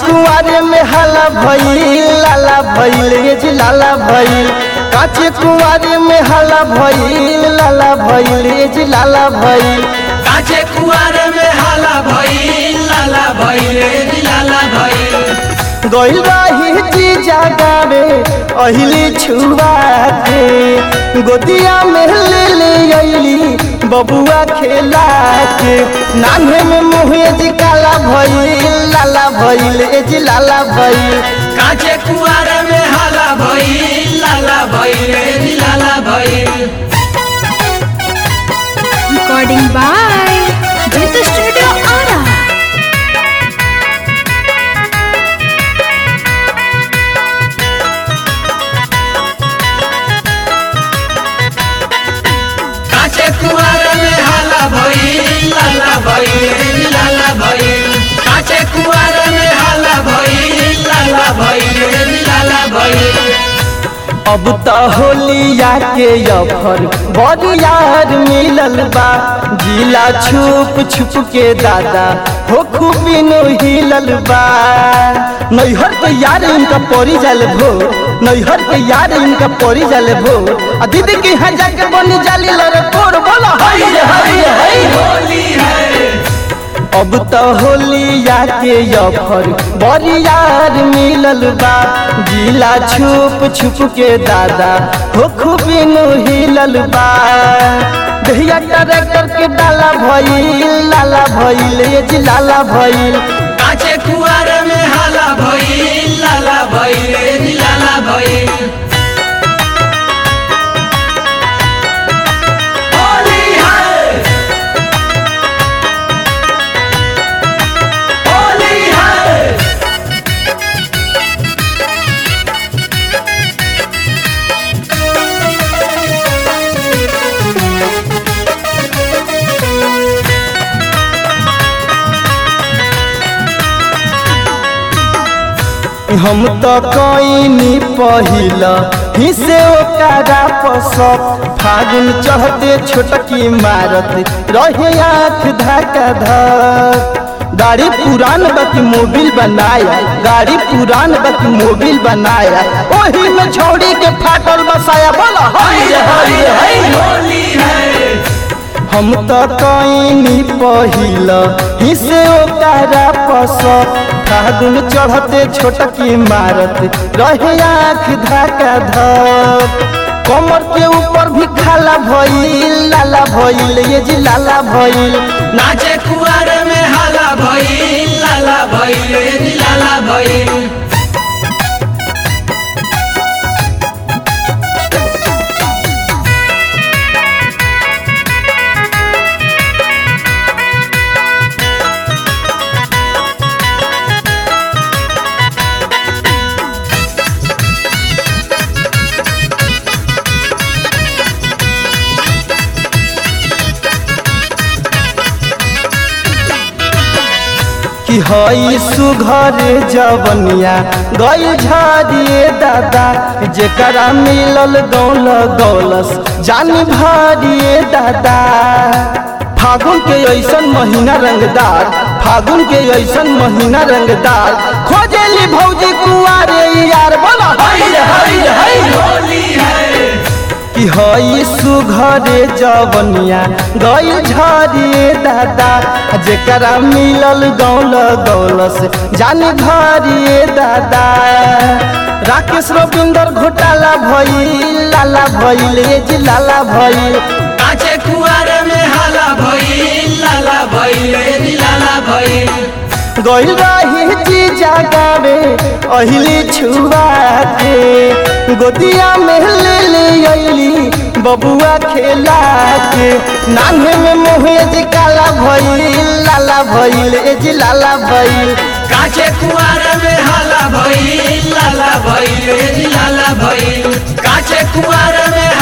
कुआरे में हाला भइल लाला भइल ये जी लाला भइल काचे कुआरे में हाला भइल लाला भइल ये जी लाला भइल काचे कुआरे में हाला भइल लाला भइल रे लाला भइल गइल रही जी जगावे अहिली छुआ के गोदिया में ले ले अइली बबुआ खेला के नान्हे में मुहे जी काला भइल लाला भइल ए जी लाला भइल काचे कुआरे में हाला भइल लाला भइल रे लाला भइल Recording by Jitha Studio Ara. काचे कुआरे में हाला भइल लाला भइल रे लाला भइल काचे कुआरे में हाला भइल लाला भइल रे लाला भइल अब त होलिया के अफर बड़ यार मिलल बा जिला छुप छुप के दादा हो खूबी नो हिलल बा नैहर के यार इनका परी जाल भो नैहर के यार इनका परी जाल भो आ दीदी के यहाँ जाके बनी जाली लरे कोर बोला हाय रे, हाय रे, हाय रे। होली है अब त होलिया के अफर बड़ी यार मिलल बा जिला छुप छुप के दादा हो खूबी नु हिलल बा दहिया ट्रैक्टर के डाला भइल लाला भइल ये जी लाला भइल काचे कुआरे में हाला भइल लाला भइल रे लाला भइल होली है होली है हम त कईनी पहिला हिसे ओकरा पसत फागुन चढ़ते छोटकी मारत रहे आँख धक्का धक गाड़ी पुरान बाकी मोबिल बनाया गाड़ी पुरान बाकी मोबिल बनाया ओही में छोड़ी के फाटल बसाया बोला हाय रे हाय रे हाय रे। होली है हम त कईनी पहिला हिसे ओकरा पसत फागुन चढ़ते छोटकी मारत रहे आँख धक्का धक कमर के ऊपर भी खाला भइल लाला भइल ये जी लाला भइल नाचे कुआरे में हाला भइल लाला भइल रे लाला भइल कि हई सुघर जवनिया गई झाड़िए दादा जेकरा मिलल गौल गौलस जानी भारिए दादा फागुन के ऐसन महीना रंगदार फागुन के ऐसन महीना रंगदार खोजेली भौजी कुआरे यार बोला हाय रे हाय रे हाय रे। होली है कि हई सुघरे जवनिया गई झरिए दादा जेकरा मिलल गौल गौलस जानी घरिए दादा राकेश रविंदर घोटाला भइल लाला भइल ये जी लाला भइल काचे कुआरे में हाला भइल लाला भइल रे लाला भइल गइल रही जी जगावे अहिली छुआ के गोदिया में ले ले अइली बबुआ खेला के नान्हे में मुहे जी काला भइल लाला भइल ए जी लाला भइल काचे कुआरे में हाला भइल लाला भइल रे लाला भइल काचे कुआरे में